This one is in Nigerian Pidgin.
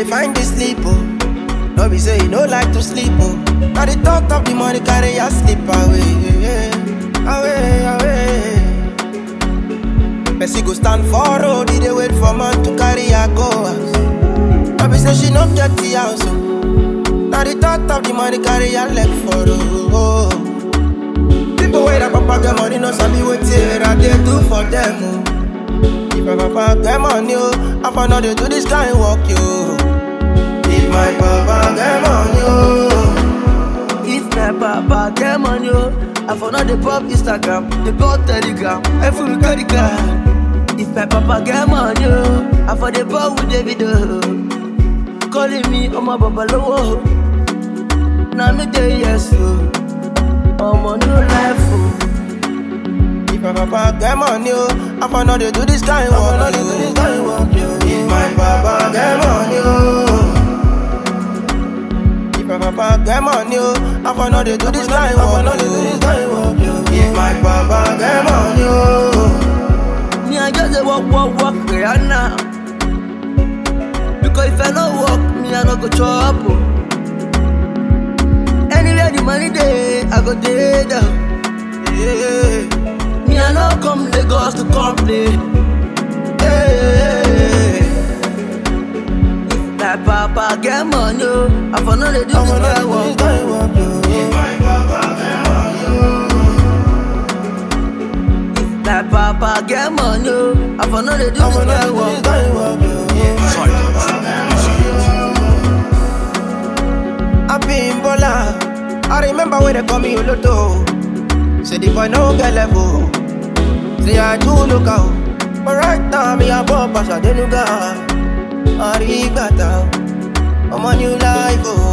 dey find the sleep, oh. No be say you no like to sleep, oh. Now the thought of the money carry your sleep away, away, away. Person go stand for road, he dey wait for man to carry her go house. No be say she no get the house, oh. Now the thought of the money carry her leg for road. Oh. People wey their papa get money no sabi wetin I dey do for them, oh. If my papa get money, oh, I for no dey do this kind work, yo. If my papa get money, oh, If my papa get money, oh, I for not the pop Instagram, the pop Telegram, every carry card. If my papa get money, oh, I for the pop with the video. Calling me on my baba low. Now me day yes, oh. I'm on new life, oh. if my papa get money, oh, I for no dey do this kind work, no dey do this kind work, yo. If my papa get money, oh. If my papa get money, oh, I for no dey do this kind work, no dey do this kind work, yo. If my papa get money, oh. Me, I just dey walk, walk, walk, Rihanna. Because if I no walk, me, I no go chop. Oh. Anywhere the money dey, I go dey there. Yeah. Me, I no come Lagos to complain. Hey. If my papa get money, oh, I for no dey do I this for no dey kind do work. this kind work, yo. If my papa get money, oh. If my papa get money, oh, I for no dey do I this for no dey kind do work. this kind work, yo. I be in Bola. I remember when they call me Olodo. Say the boy no get level. Say I do look out. But right now me a bump as I denuga. Arigata. I'm a new life, oh.